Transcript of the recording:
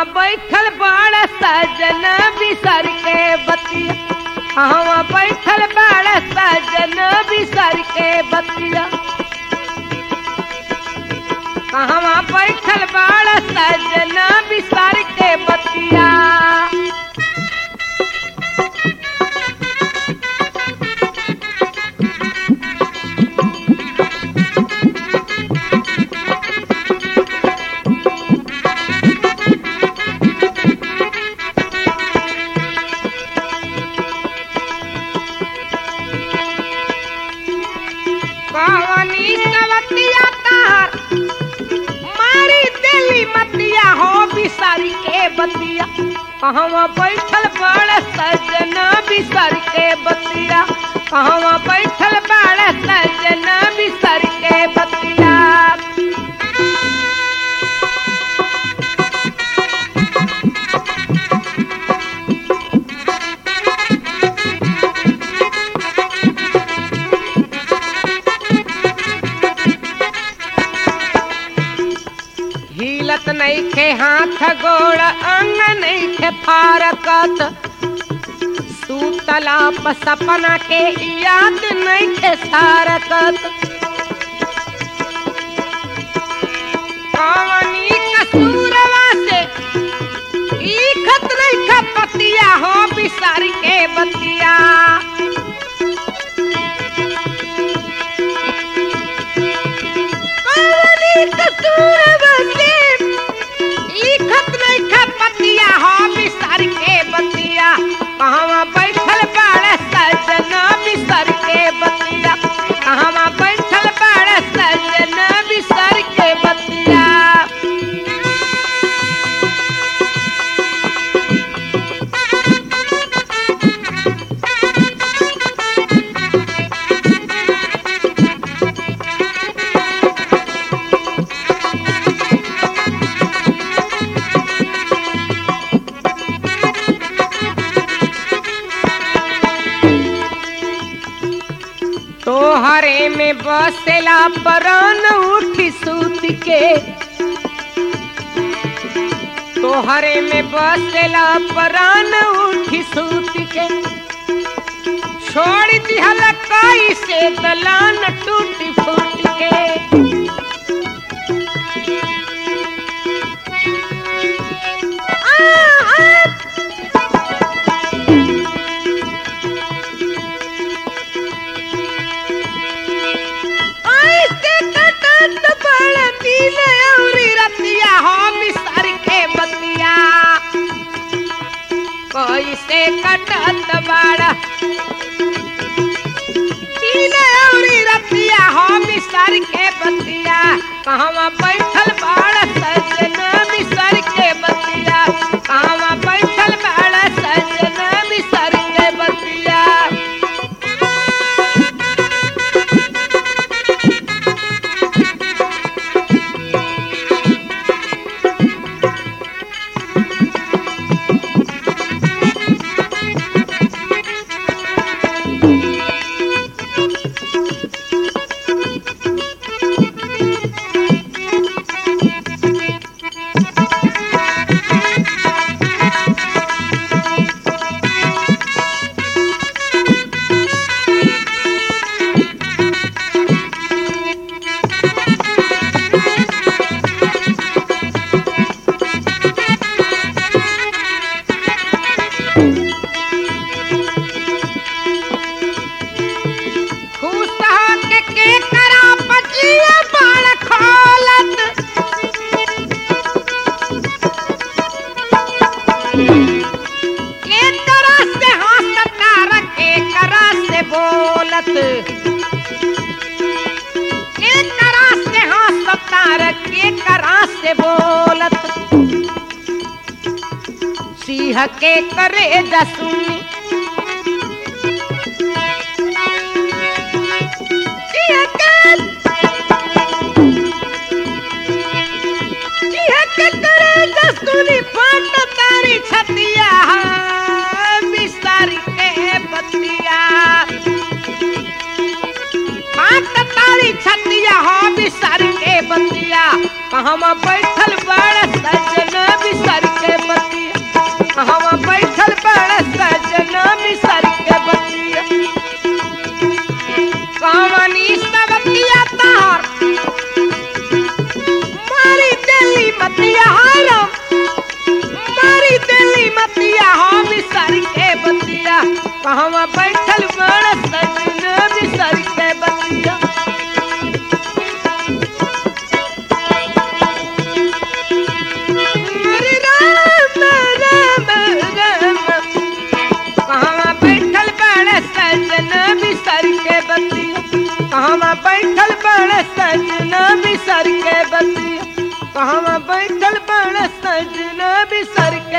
बैठल बड़ सजन बिसर के बतिया कहवा बैठल बड़ सजन बिसर के बतिया कहवा बैठल बड़ सजन बिसर के बतिया कवनी कवतिया तार मारी दिली मतिया हो बिसारी के बतिया कहवा बैठल बड़ सजन बिसर के बतिया कहवा बैठल बड़ सजन बिसर के बतिया हिलत नैखे हाथ गोड़ अंग नैखे फारकत सूतला प सपना के याद नैखे सारकत कवनी कसूरवा से लिखत नैखे पतिया हो बिसार के बतिया कवनी कसूरवा से लिखत नैखे पतिया हो बिसार के बतिया कहवा बैठल बाड़ सजन बिसर के बतिया कहवा बैठल बाड़ सजन बिसर के बतिया तोहरे में बसेला परान उठी सूत के तोहरे में बसेला परान उठी सूत के छोड़ दिहल कई से दलान टूटी फूट के आ, आ, ऐसे कटत बड़ दिन औरी रतिया हो बिसर के बतिया कैसे कटत बड़ दिन औरी रतिया हो बिसर के बतिया कहवा बैठल बड़ सजन बिसर के बतिया कहवा बैठल बड़ सजन बिसर के बतिया खुश होके के करा पचिया बाण खोलत के तरह से हंसता रखे करा से बोलत के तरह से हंसता रखे करा से बोलत सिंह के करे जसुनी सिंह के सिंह के करे जसुनी फट तारी छतिया बिस्तारी के बतिया फट तारी छतिया हो बिस्तारी के बतिया कहवा बैठल बड़ सजन बिसर के कहवा बैठल बड़ सजन बिसर के बतिया हरे राम राम राम कहवा बैठल बड़ सजन बिसर के बतिया कहवा बैठल बड़ सजन बिसर के बतिया कहवा बैठल बड़ सजन बिसर